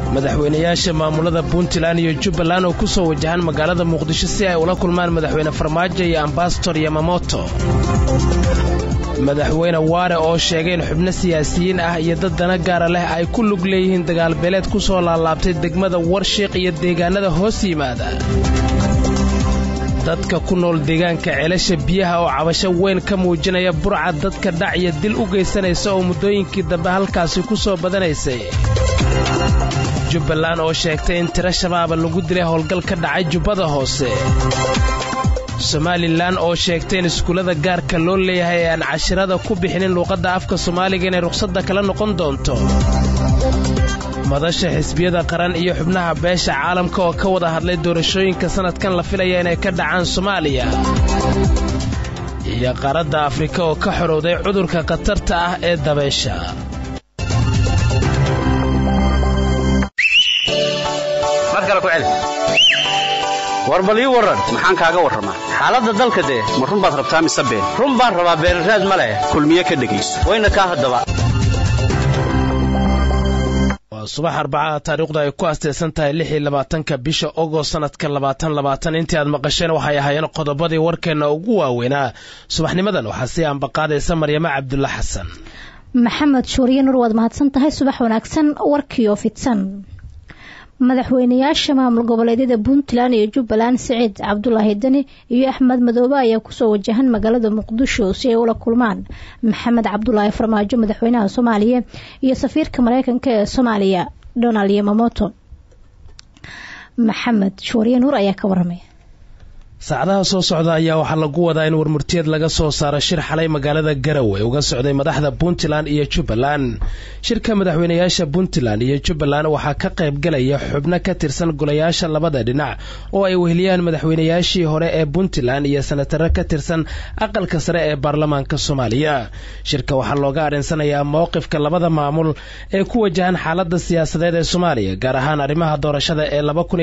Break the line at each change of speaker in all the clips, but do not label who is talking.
madaxweynayaasha maamulada puntland iyo jubbaland oo ku soo wajahan magaalada muqdisho si ay ula kulmaan madaxweyne farmaajo iyo ambasador yamamoto madaxweyne waare oo sheegay in xubno siyaasiyiin ah iyo dad dana gaara leh ay ku lug leeyihiin dagaalbeeleed ku soo laalaabtay degmada warshiiq iyo deegaanada hoos yimaada dadka ku nool deegaanka ceelasha biyaha oo cabasho weyn ka muujinaya burca dadka dhac iyo dil u geysanaysa oo muddooyinkii dambe halkaasi ku soo badanaysay jubbaland oo sheegtay in tiro shabaaba lagu dilay howlgal ka dhacay jubbada hoose somalilan oo sheegtay in iskuullada gaarka loo leeyahay ee aan cashirada ku bixinin luuqadda afka soomaaliga inay rukhsadda kala noqon doonto madasha xisbiyada qaran iyo xubnaha beesha caalamka oo ka wada hadlay doorashooyinka sannadkan la filaya inay ka dhacaan soomaaliya iyo qaaradda afrika oo ka xorowday cudurka khatarta ah ee dabeysha
war bal ii warran maxaan kaaga warramaa xaaladda dalka dee ma run baad rabtaa mise been run baan rabaa beenraad ma leh kulmiye ka dhegayso wayna kaa haddaba
waa subax arbacaha taariikhdu ay ku astaysan tahay lix iyo labaatanka bisha ogost sannadka labaatan labaatan intii aad maqasheen waxay ahaayeen qodobadii warkeenna ugu waaweynaa subaxnimadan waxaa sii ambaqaadaysa maryamo cabdulla xasan
maxamed shuuriye nur waad mahadsan tahay subax wanaagsan warkiioo fidsan madaxweynayaasha maamul goboleedyada puntland iyo jubbaland siciid cabdulaahi deni iyo axmed madoobe ayaa kusoo wajahan magaalada muqdisho si ay ula kulmaan maxamed cabdulaahi farmaajo madaxweynaha soomaaliya iyo safiirka mareykanka ee soomaaliya donald yamamoto maxamed shuuriye nuur ayaa ka waramaya
saacadaha soo socda ayaa waxaa lagu wadaa in warmurtiyeed laga soo saaro shir xalay magaalada garowe uga socday madaxda puntland iyo jubbaland shirka madaxweynayaasha puntland iyo jubbaland waxaa ka qayb galaya xubno ka tirsan golayaasha labada dhinac oo ay weheliyaan madaxweynayaashii hore ee puntland iyo senataro ka tirsan aqalka sare ee baarlamaanka soomaaliya shirka waxaa looga arinsanayaa mowqifka labada maamul ee ku wajahan xaalada siyaasadeed ee soomaaliya gaar ahaan arrimaha doorashada ee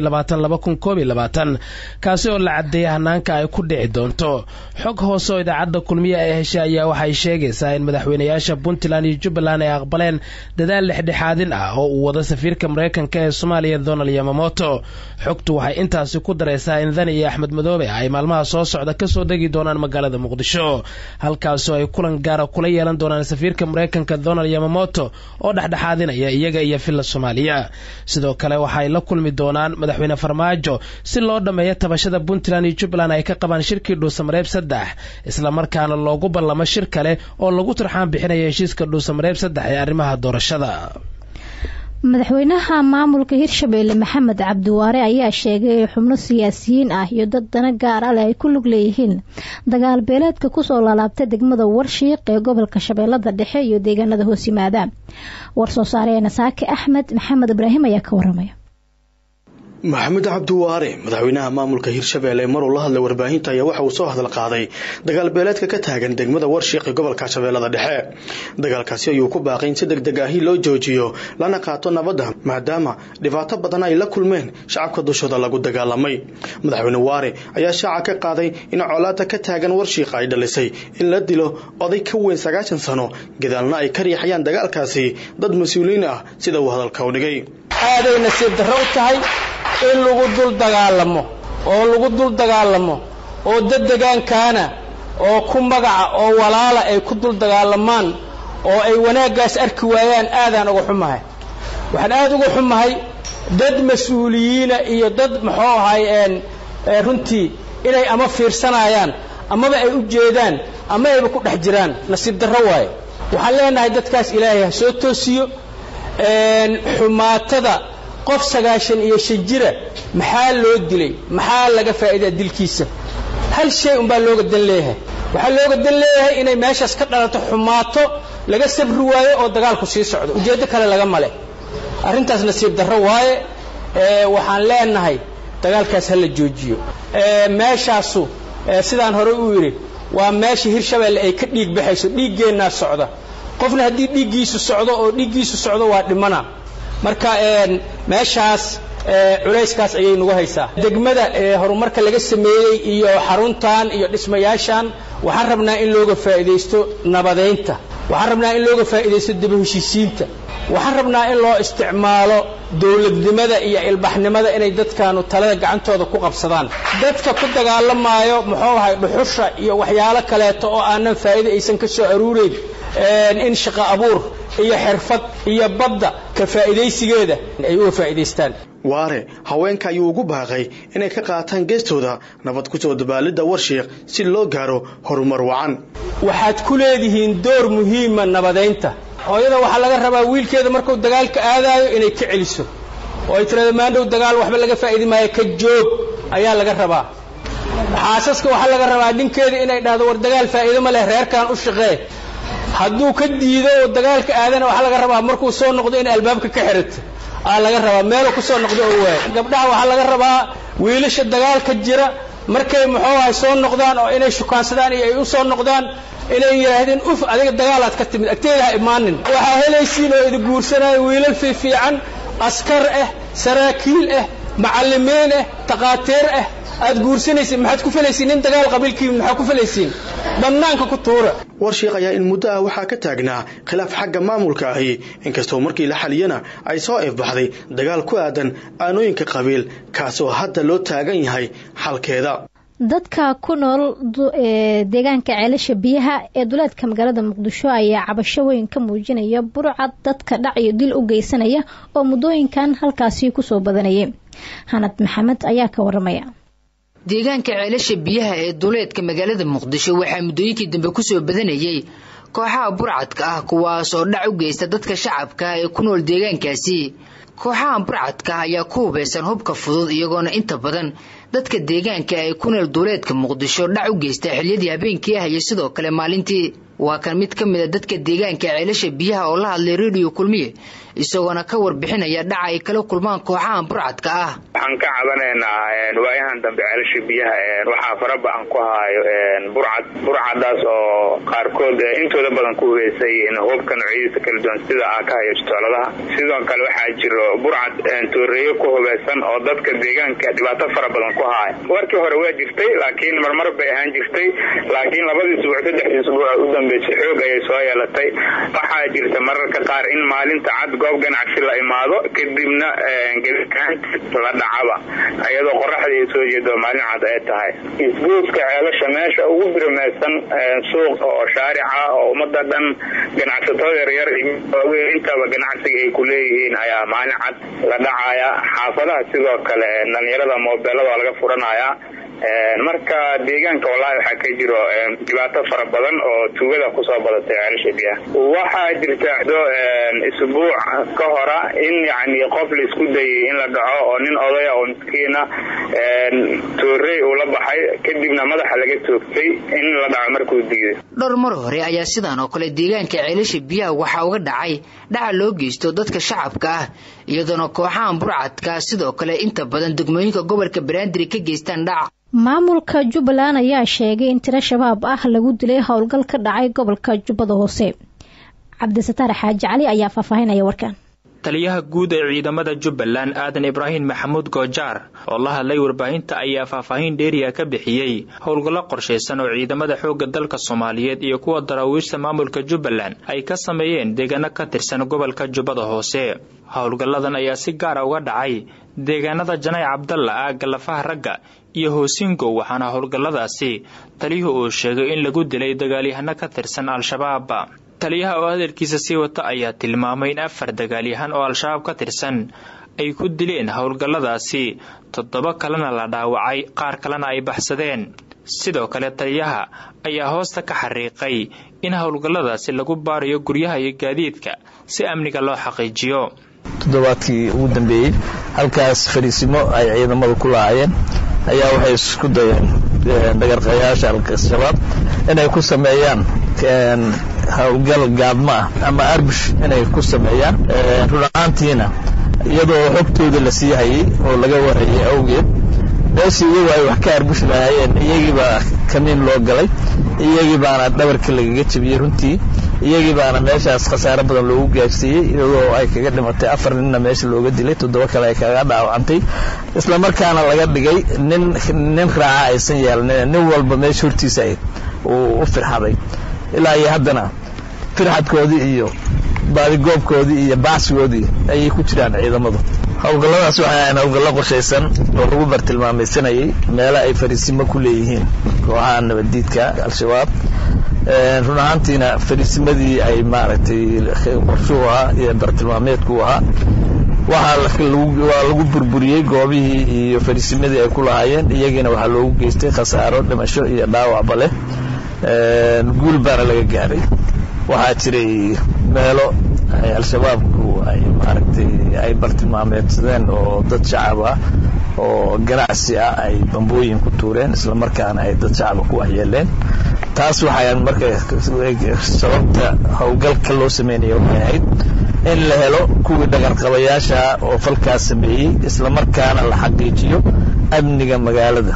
kaasi oo la cadeeyay hanaanka ay ku dhici doonto xog hoose oo idaacadda kulmiye ee heshay ayaa waxay sheegaysaa in madaxweynayaasha puntland iyo jubbaland ay aqbaleen dadaal lexdhexaadin ah oo uu wado safiirka mareykanka ee soomaaliya donald yamamoto xogtu waxay intaasi ku daraysaa in dani iyo axmed madoobe ay maalmaha soo socda kasoo degi doonaan magaalada muqdisho halkaasoo ay kulan gaara kula yeelan doonaan safiirka mareykanka donald yamamoto oo dhexdhexaadinaya iyaga iyo villa soomaaliya sidoo kale waxaay la kulmi doonaan madaxweyne farmaajo si loo dhammeeyo tabashada puntland iyo jubbaland ay ka qabaan shirkii dhuusamareeb saddex islamarkaana loogu ballamo shir kale oo lagu turxaan bixinaya heshiiska dhuusamareeb saddex ee arrimaha doorashada
madaxweynaha maamulka hirshabeelle maxamed cabdiwaare ayaa sheegay in xubno siyaasiyiin ah iyo dad dana gaar a leh ay ku lug leeyihiin dagaal beeleedka kusoo laalaabtay degmada warshiiq ee gobolka shabeellada dhexe iyo deegaanada hoos yimaada war soo saareena saake axmed maxamed ibraahim ayaa ka waramaya
maxamed cabdiwaare madaxweynaha maamulka hirshabeelle maruu la hadlay warbaahinta ayaa waxa uu soo hadal qaaday dagaal beeleedka ka taagan degmada warshiiq ee gobolka shabeellada dhexe dagaalkaasi ayuu ku baaqay in si deg deg ahi loo joojiyo lana qaato nabadda maadaama dhibaato badan ay la kulmeen shacabka dushooda lagu dagaalamay madaxweyne waare ayaa shaaca ka qaaday in colaada ka taagan warshiiq ay dhalisay in la dilo oday ka weyn sagaashan sano gadaalna ay ka riixayaan dagaalkaasi dad mas-uuliyiin ah sida uu hadalka u dhigay
aaday nasiib darro u tahay in lagu dul dagaalamo oo lagu dul dagaalamo oo dad degaankaana oo ku magaca oo walaala ay ku dul dagaalamaan oo ay wanaaggaas arki waayaan aadaan uga xumahay waxaan aad uga xumahay dad mas-uuliyiina iyo dad muxuu ahay runtii inay ama fiirsanayaan amaba ay u jeedaan ama ayba ku dhex jiraan nasiib darro waaye waxaan leenahay dadkaas ilaahay ha soo toosiyo xumaatada qof sagaashan iyo shan jira maxaa loo dilay maxaa laga faa'iidaa dilkiisa hal shay unbaa looga dan leeyahay waxaa looga dan leeyahay inay meeshaas ka dhalato xumaato laga sabri waayo oo dagaalku sii socdo ujeeddo kale laga male arrintaas nasiib darro waaye waxaan leenahay dagaalkaas ha la joojiyo meeshaasu sidaan hore u yidhi waa meesha hirshabeelle ay ka dhiig baxayso dhiiggeennaa socda qofna haddii dhiiggiisu socdo oo dhiiggiisu socdo waa dhimana marka meeshaas culayskaas ayay nagu haysaa degmada horumarka laga sameeyey iyo xaruntan iyo dhismayaashan waxaan rabnaa in looga faa'iidaysto nabadaynta waxaan rabnaa in looga faa'iidaysto daba heshiisiinta waxaan rabnaa in loo isticmaalo dowladnimada iyo ilbaxnimada inay dadkaanu talada gacantooda ku qabsadaan dadka ku dagaalamaayo muxuu ahay dhuxusha iyo waxyaalo kaleeto oo aanan faa'iida aysan ka soo aruureyn in shaqo abuur iyo xirfad iyo badda ka faa'iidaysigeeda ay uga faa'iidaystaan
waare haweenka ayuu ugu baaqay inay ka qaataan geestooda nabad ku soo dabaalidda warshiiq si loo gaaro horumar wacan
waxaad ku leedihiin door muhiima nabadaynta hooyada waxaa laga rabaa wiilkeeda markuu dagaalka aadaayo inay ka celiso oo ay tirahdo maandhow dagaal waxba laga faa'idi maayo ka joog ayaa laga rabaa xaasaska waxaa laga rabaa ninkeeda inay dhahdo war dagaal faa'iido ma leh reerkan u shaqee hadduu ka diido oo dagaalka aadana waxaa laga rabaa markuu soo noqdo in albaabka ka xirato aa laga rabaa meelu ku soo noqdo oo waaya gabdhaha waxaa laga rabaa wiilasha dagaalka jira markay muxuu ahay soo noqdaan oo inay shukaansadaan iyo ay u soo noqdaan inay yidhaahdeen uf adiga dagaalaad ka timid agteeda ha imaanin waxaa helaysiin oo idi guursanaya wiilal fiifiican askar ah saraakiil ah macallimiin ah takhaatiir ah aad guursanaysiin maxaad ku falaysiin nin dagaal qabiilkii maxaa ku falaysiin bannaanka ku tuura
warshiiq ayaa in muddo ah waxaa ka taagnaa khilaaf xagga maamulka ahi inkastoo markii la xaliyana ay soo ifbaxday dagaal ku aadan aanooyinka qabiil kaasoo hadda loo taagan yahay xalkeeda
dadka ku nool deegaanka ceelasha biyaha ee duleedka magaalada muqdisho ayaa cabasho weyn ka muujinaya burcad dadka dhac iyo dil u geysanaya oo muddooyinkan halkaasi kusoo badanayay hanad maxamed ayaa ka waramaya
deegaanka ceelasha biyaha ee duleedka magaalada muqdisho waxaa muddooyinkii dambe kusoo badanayay kooxaha burcadka ah kuwaas oo dhac u geysta dadka shacabka ee ku nool deegaankaasi kooxaha burcadka ayaa ku hubaysan hubka fudud iyagoona inta badan dadka deegaanka ee ku nool duleedka muqdisho dhac u geysta xiliyadii habeenkii ah iyo sidoo kale maalintii waa kan mid ka mid a dadka deegaanka ceelasha biyaha oo la hadlay rediyo kulmiye isagoona ka warbixinaya dhaca ay kala kulmaan kooxahan burcadka ah
waxaan ka cabanaynaa waayahan dambe ceelasha biyaha waxaa faraba-an ku haayo burcad burcadaas oo qaarkood intooda badan ku hubeysay hubka noocyadiisa kala duwan sida aa ka hayo jitooladaha sidoo kale waxaa jiro burcad tooreeyo ku hubeysan oo dadka deegaanka dhibaato fara badan ku haaya warkii hore waa jirtay laakiin marmar bay ahaan jirtay laakiin labadii isbuuc saddexdii isbuuc u dambeysay xoog ayay soo yeelatay waxaa jirta mararka qaar in maalinta cad goob ganacsi la imaado kadibna la dhacaba iyadoo qoraxda ay soo jeedo maalin cad ay tahay isgoodka ceelasha meesha ugu birmaysan suuq oo shaarica oo ummada dhan ganacsatada yaryar waaweyn intaba ganacsiga ay ku leeyihiin ayaa maalin cad la dhacaya xaafadaha sidoo kale dhalinyarada moobeelada waa laga furanayaa marka deegaanka wallaahi waxaa ka jiro dhibaato fara badan oo tuugada kusoo badatay ceelasha biyaha waxaa jirta isbuuc ka hora in yani qof la isku dayay in la dhaco oo nin odaya oo miskiina toorey uu la baxay kadibna madaxa laga toogtay in la dhaco markuu diiday
dhowr mar hore ayaa sidaan oo kale deegaanka ceelasha biyaha waxaa uga dhacay dhaca loo geysto dadka shacabka ah iyadoona kooxahan burcadka sidoo kale inta badan degmooyinka gobolka banaandiri ka geystaan dhac
maamulka jubbaland ayaa sheegay in tiro shabaab ah lagu dilay howlgal ka dhacay gobolka jubbada hoose cabdisataar xaaji cali ayaa faahfaahinaya warkan
taliyaha guud ee ciidamada jubbaland aadan ibraahim maxamuud goojaar oo la hadlay warbaahinta ayaa faahfaahin dheeriya ka bixiyey howlgallo qorshaysan oo ciidamada xoogga dalka soomaaliyeed iyo kuwa daraawiishta maamulka jubbaland ay ka sameeyeen deegaano ka tirsan gobolka jubbada hoose howlgalladan ayaa si gaara uga dhacay deegaanada janay cabdalla aagga lafaha ragga iyo hoosingow waxaana howlgalladaasi taliyuhu uu sheegay in lagu dilay dagaalyahano ka tirsan al-shabaab taliyaha oo hadalkiisa sii wata ayaa tilmaamay in afar dagaalyahan oo al-shabaab ka tirsan ay ku dileen howlgalladaasi toddoba kalena la dhaawacay qaar kalena ay baxsadeen sidoo kale taliyaha ayaa hoosta ka xariiqay in howlgalladaasi lagu baarayo guryaha iyo gaadiidka si amniga loo xaqiijiyo
toddobaadkii ugu dambeeyey halkaas fariisimo ay ciidamadu ku lahaayeen ayaa waxay isku dayeen dhagarqayaasha al-shabaab inay ku sameeyaan howlgal gaadmo ah ama arbush inay ku sameeyaan run ahaantiina iyadoo xogtooda la sii hayay oo laga warayay awgeed meeshii iyagu ay wax ka arbush lahaayeen iyagiibaa kamiin loo galay iyagii baana dhabarka lagaga jebiyey runtii iyagii baana meeshaas khasaare badan loogu gaarsiiyey iyadoo ay kaga dhimatay afar ninna meesha looga dilay toddoba kale ay kaga dhaawacantay isla markaana laga dhigay nin nin raaca aysan yeelnin nin walba meesha hortiisa uu u firxaday ilaa iyo haddana firxadkoodii iyo baadigoobkoodii iyo baacsigoodii ayay ku jiraan ciidamadu howlgalladaas waxay ahayn howlgallo qorshaysan oo lagu bartilmaamaysanayay meelo ay fariisimo ku leeyihiin kooxaha nabaddiidka al-shabaab run ahaantiina fariisimadii ay maaragtay qorshuhu ahaa iyo bartilmaameedku ahaa waa lagu burburiyey goobihii iyo fariisimadii ay ku lahaayeen iyagiina waxaa loogu geystay khasaaro dhimasho iyo dhaawacba leh guul baana laga gaaray waxaa jiray meelo ay al-shabaabku ay maaragtay ay bartilmaameedsadeen oo dad shacab ah oo ganacsi ah ay bambooyin ku tuureen isla markaana ay dad shacaba ku waxyeeleen taas waxay marka sababta howlgalka loo sameynaya waxay ahayd in la helo kuwii dhagarqabayaasha oo falkaas sameeyey isla markaana la xaqiijiyo amniga magaalada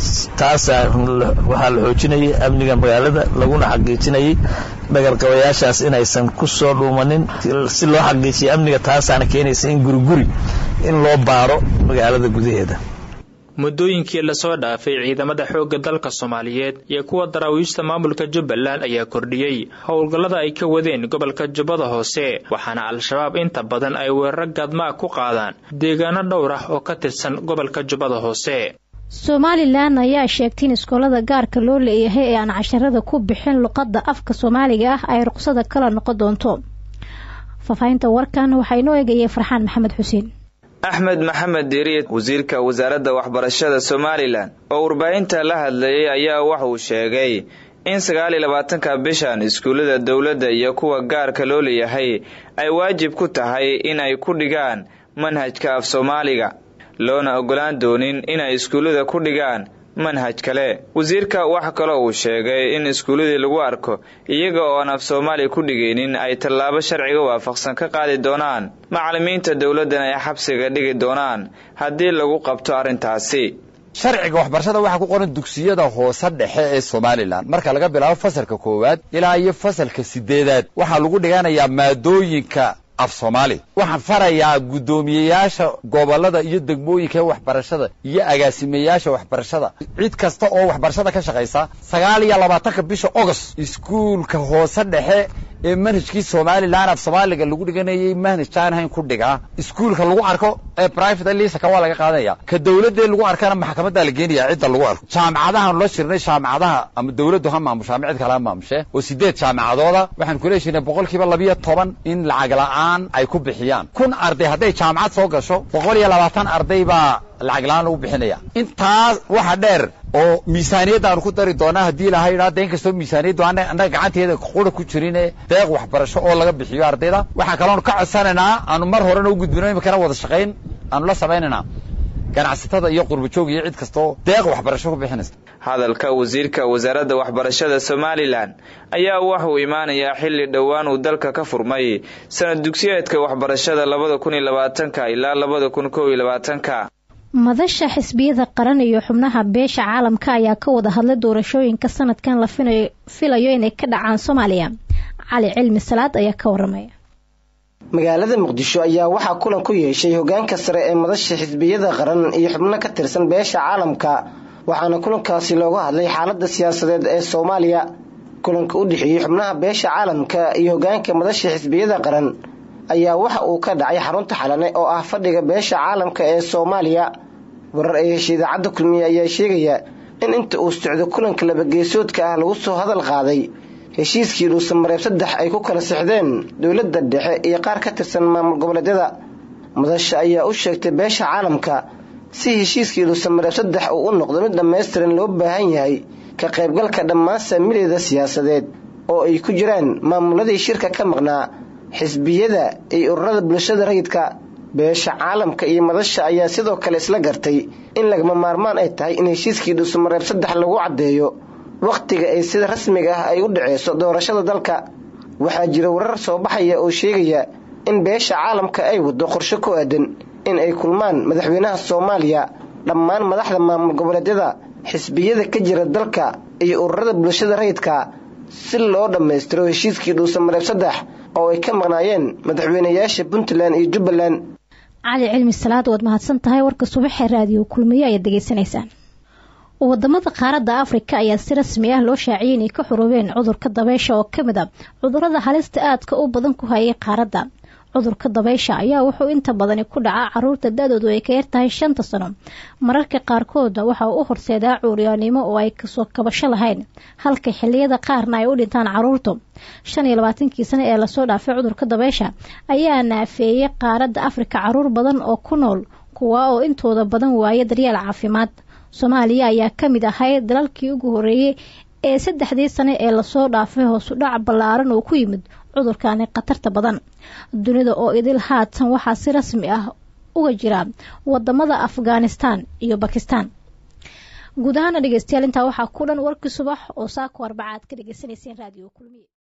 taasaa waxaa la xoojinayay amniga magaalada laguna xaqiijinayay dhagarqabayaashaas inaysan ku soo dhuumanin si loo xaqiijiyo amniga taasaana keenaysa in guriguri in loo baaro magaalada gudaheeda
muddooyinkii lasoo dhaafay ciidamada xoogga dalka soomaaliyeed iyo kuwa daraawiishta maamulka jubbaland ayaa kordhiyey howlgallada ay ka wadeen gobolka jubbada hoose waxaana al-shabaab inta badan ay weeraro gaadmaa ku qaadaan deegaano dhowr ah oo ka tirsan gobolka jubbada hoose
somalilan ayaa sheegtay in iskoolada gaarka loo leeyahay ee aan casharada ku bixin luqadda afka soomaaliga ah ay ruqsada kala noqon doonto faahfaahinta warkan waxaa inoo eegayay farxaan maxamed xuseen
axmed maxamed diiriye wasiirka wasaaradda waxbarashada somalilan oo warbaahinta la hadlayay ayaa waxauu sheegay in sagaal iyo labaatanka bishan iskuullada dowladda iyo kuwa gaarka loo leeyahay ay waajib ku tahay in ay ku dhigaan manhajka af soomaaliga loona ogolaan doonin inay iskuullada ku dhigaan manhaj kale wasiirka wax kaloo uu sheegay in iskuulladii lagu arko iyaga oo aan af soomaali ku dhigaynin ay tallaabo sharciga waafaqsan ka qaadi doonaan macallimiinta dowladdan ay xabsiga dhigi doonaan haddii lagu qabto arrintaasi
sharciga waxbarashada waxaa ku qoran dugsiyada hoose dhexe ee somalilan marka laga bilaabo fasalka koowaad ilaa iyo fasalka sideedaad waxaa lagu dhiganayaa maadooyinka af soomaali waxaan farayaa guddoomiyeyaasha gobolada iyo degmooyinka ee waxbarashada iyo agaasimeyaasha waxbarashada cid kasta oo waxbarashada ka shaqaysa sagaal iyo labaatanka bisha agost iskuulka hoose dhexe ee manhajkii somalilan af soomaaliga lagu dhiganayay manhaj aan hayn ku dhigaa iskuulka lagu arko ee private lisaka waa laga qaadanaya ka dawladee lagu arkana maxkamaddaa la geenaya cidda lagu arko jaamacadahan la shirnay jaamacadaha ama dawladdu ha maamusha ama cid kale ha maamushe oo sideed jaamacadooda waxaan kula heshinay boqolkiiba labiyo toban in lacag la'aan ay ku bixiyaan kun arday hadday jaamacad soo gasho boqol iyo labaatan arday baa lacag la'aan lagu bixinaya intaas waxa dheer oo miisaaniyadda aanu ku dari doonaa haddii ilahay idhaa de in kastoo miisaaniyaddu ana annaga gacanteeda qura ku jirine deeq waxbarasho oo laga bixiyo ardayda waxaa kaloonu ka codsanaynaa aanu mar horena u gudbino imikana wada shaqayn aanu la samaynaynaa ganacsatada iyo qurbajoog iyo cid kastoo deeq waxbarasho ku bixinaysa
hadalka wasiirka wasaaradda waxbarashada somalilan ayaa waxauu imaanayaa xilli dhowaan uu dalka ka furmay sanad dugsiyeedka waxbarashada labada kun iyo labaatanka ilaa labada kun kow iyo labaatanka
madasha xisbiyada qaran iyo xubnaha beesha caalamka ayaa ka wada hadlay doorashooyinka sanadkan la filayo inay ka dhacaan soomaaliya cali cilmi salaad ayaa ka waramaya
magaalada muqdisho ayaa waxaa kulan ku yeeshay hogaanka sare ee madasha xisbiyada qaran iyo xubno ka tirsan beesha caalamka waxaana kulankaasi looga hadlay xaalada siyaasadeed ee soomaaliya kulanka u dhexeeyey xubnaha beesha caalamka iyo hogaanka madasha xisbiyada qaran ayaa waxa uu ka dhacay xarunta xalane oo ah fadhiga beesha caalamka ee soomaaliya warar ay heshay idaacadda kulmiye ayaa sheegaya in inta uu socdo kulanka labageesoodka ah lagu soo hadal qaaday heshiiskii dhuusamareeb saddex ay ku kala sixdeen dowladda dhexe iyo qaar ka tirsan maamul goboleedyada madasha ayaa u sheegtay beesha caalamka si heshiiskii dhuusamareeb saddex uu u noqdo mid dhammaystiran loo baahan yahay ka qaybgalka dhammaan saamileeda siyaasadeed oo ay ku jiraan maamuladii shirka ka maqnaa xisbiyada iyo ururada bulshada rayidka beesha caalamka iyo madasha ayaa sidoo kale isla gartay in lagama maarmaan ay tahay in heshiiskii dhuusamareeb saddex lagu caddeeyo wakhtiga ay sida rasmiga ah ay u dhaceyso doorashada dalka waxaa jira warar soo baxaya oo sheegaya in beesha caalamka ay wado qorshe ku aadan in ay kulmaan madaxweynaha soomaaliya dhammaan madaxda maamul goboleedyada xisbiyada ka jira dalka iyo ururada bulshada rayidka si loo dhammaystiro heshiiskii dhuusamareeb saddex oo ay ka maqnaayeen madaxweynayaasha puntland iyo jubbaland
cali cilmi salaad waad mahadsan tahay warka subaxee raadiyo kulmiyo ayaad degeysanaysaan wadamada qaaradda afrika ayaa si rasmi ah loo shaaciyay inay ka xuruubeen cudurka dabeysha oo ka mid a cudurada halista aadka u badan ku hayay qaaradda cudurka dabeysha ayaa wuxuu inta badani ku dhacaa caruurta da-doodu ay ka yartahay shanta sano mararka qaarkoodna waxa uu u horseedaa cuuryaanimo oo ay kasoo kabasho lahayn halka xiliyada qaarna ay u dhintaan caruurtu shan iyo labaatankii sano ee lasoo dhaafay cudurka dabeysha ayaa naafeeyey qaaradda afrika caruur badan oo ku nool kuwa oo intooda badan waaya daryeel caafimaad soomaaliya ayaa ka mid ahayd dalalkii ugu horeeyey ee saddexdii sane ee lasoo dhaafay hoosu dhac ballaaran oo ku yimid cudurkani khatarta badan dunida oo idil haatan waxaa si rasmi ah uga jira wadamada afghanistan iyo bakistan guud ahaana dhegeystayaal intaa waxaa ku dhan warkii subax oo saako arbacaad ka dhegeysaneyseen raadiyo kulmiye